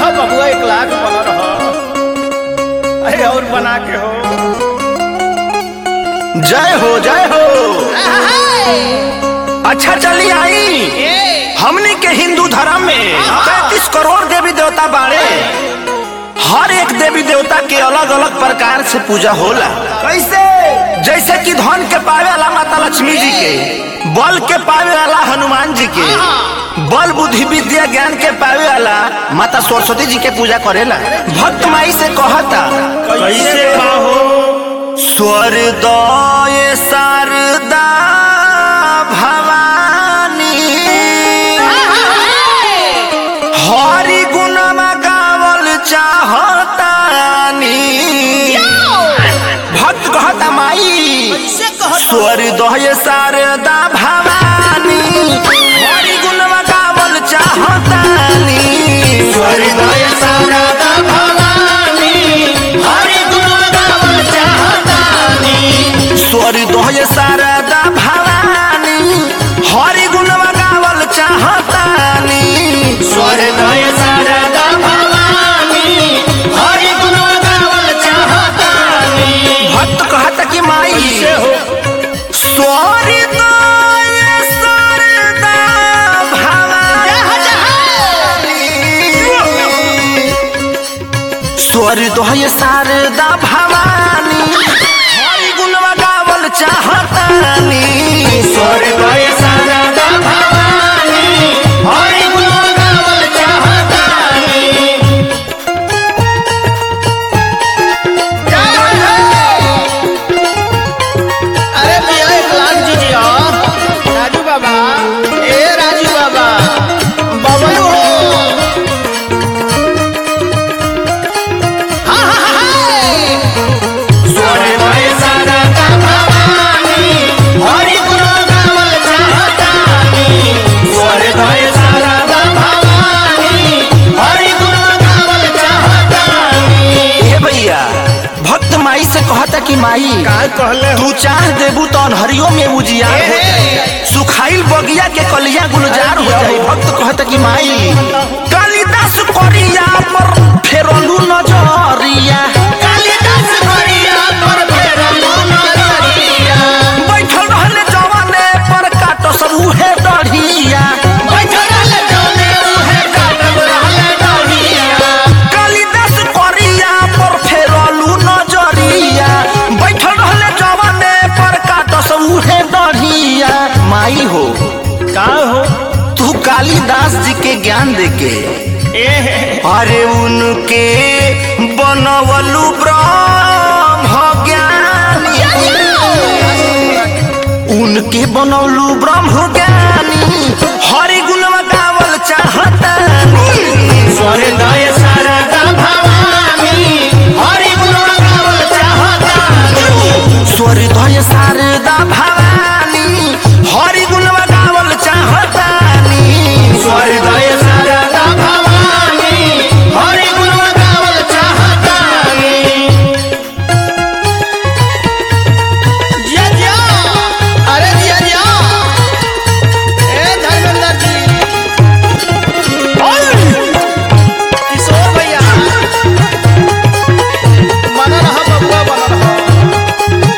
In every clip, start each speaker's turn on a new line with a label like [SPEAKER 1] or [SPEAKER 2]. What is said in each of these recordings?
[SPEAKER 1] रहो बबुआ एक लाख बना रहो अरे और बना के हो
[SPEAKER 2] जय हो जय हो अच्छा चली आई हमने के हिंदू धर्म में पैंतीस करोड़ देवी देवता बाड़े हर एक देवी देवता के अलग अलग प्रकार से पूजा होला कैसे जैसे कि धन के पावे वाला माता लक्ष्मी जी के बल के पावे वाला हनुमान जी के बल बुद्धि विद्या ज्ञान के पावे वाला माता सरस्वती जी के पूजा करेला भक्त माई से कहता
[SPEAKER 1] कैसे पाहो
[SPEAKER 2] स्वर्दय शारदा भवानी हरि गुणमा गावल चाहतानी भक्त कहता माई स्वर्दय शारदा भवानी हरि गुणमा गावल चाहतानी स्वर्दय शारदा भवानी हरि गुणमा गावल चाहतानी स्वर्दय शारदा भवानी हरि गुणमा गावल चाहतानी स्वर्दय शारदा भवानी हरि गुणमा गावल चाहतानी भक्त कहता कि माई
[SPEAKER 1] कैसे हो
[SPEAKER 2] स्वर्दय शारदा भवानी स्वर्दय शारदा भवानी हरि गुणवा गावल चाहतानी स्वर्दय शारदा भवानी हरि गुणवा गावल चाहतानी
[SPEAKER 1] अरे भैया एक लाख दीजिए राजू बाबा ए राजू बाबा बबलू हो हाँ, हाँ, हाँ, हाँ।
[SPEAKER 2] स्वर्दय शारदा भवानी हरि गुणवा गावल चाहतानी स्वर्दय शारदा भवानी हरि गुणवा गावल चाहतानी हे भैया भक्त माई से कहता कि माई
[SPEAKER 1] का कहले हो
[SPEAKER 2] तू चाह देबू तो अनहरियो में उजियार हो जाई सुखाइल बगिया के कलिया गुलजार हो जाई भक्त कहता कि माई कालिदास करिया पर फेरलू नजरिया कालिदास करिया पर फेरलू नजरिया बैठल रहले जवाने पर काट सब उहे डढ़िया बैठल रहले जवाने उहे काट रहले डढ़िया कालिदास करिया पर फेरलू नजरिया बैठल रहले जवाने पर काट सब उहे डढ़िया माई हो
[SPEAKER 1] का हो
[SPEAKER 2] तू कालिदास जी के ज्ञान देके
[SPEAKER 1] ए
[SPEAKER 2] अरे उनके बनवलु ब्रह्म ज्ञानी उनके बनवलु ब्रह्म ज्ञानी हरि गुणवा गावल चाहतानी स्वर्दय शारदा भवानी हरि गुणवा गावल चाहतानी स्वर्दय शारदा भवानी हरि गुणवा गावल चाहतानी स्वर्दय शारदा भवानी हरि गुणवा गावल चाहतानी
[SPEAKER 1] जिया जिया अरे जिया जिया ए धर्मेंद्र जी किशोर भैया बना रहा बबुआ बना रहा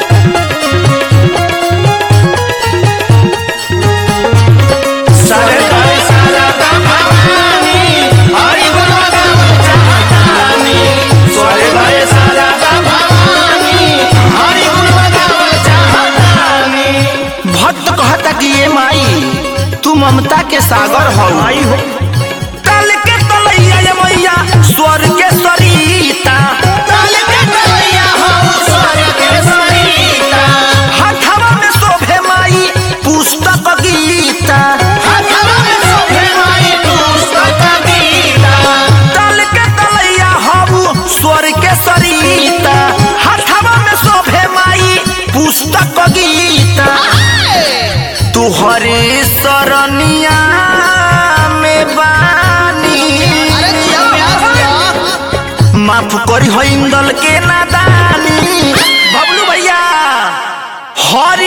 [SPEAKER 2] शारदाय शारदा भवानी हरि गुणवा गावल चाहतानी स्वर्दय शारदा भवानी हरि गुणवा गावल चाहतानी भक्त कहता कि ये माई तू ममता के सागर हो
[SPEAKER 1] आई हो
[SPEAKER 2] तल के तलैया ये मैया स्वर्ग के सरिता तल के तलैया हो स्वर्ग के सरिता हाथवा में शोभे माई पुस्तक गीता हाथवा में शोभे माई पुस्तक गीता तल के तलैया हो स्वर्ग के सरिता हाथवा में शोभे माई पुस्तक गीता तुहरे सरनिया में बानी
[SPEAKER 1] अरे जिया प्यार हो गया
[SPEAKER 2] माफ करी हो इंदल के नादानी बबलू भैया हरि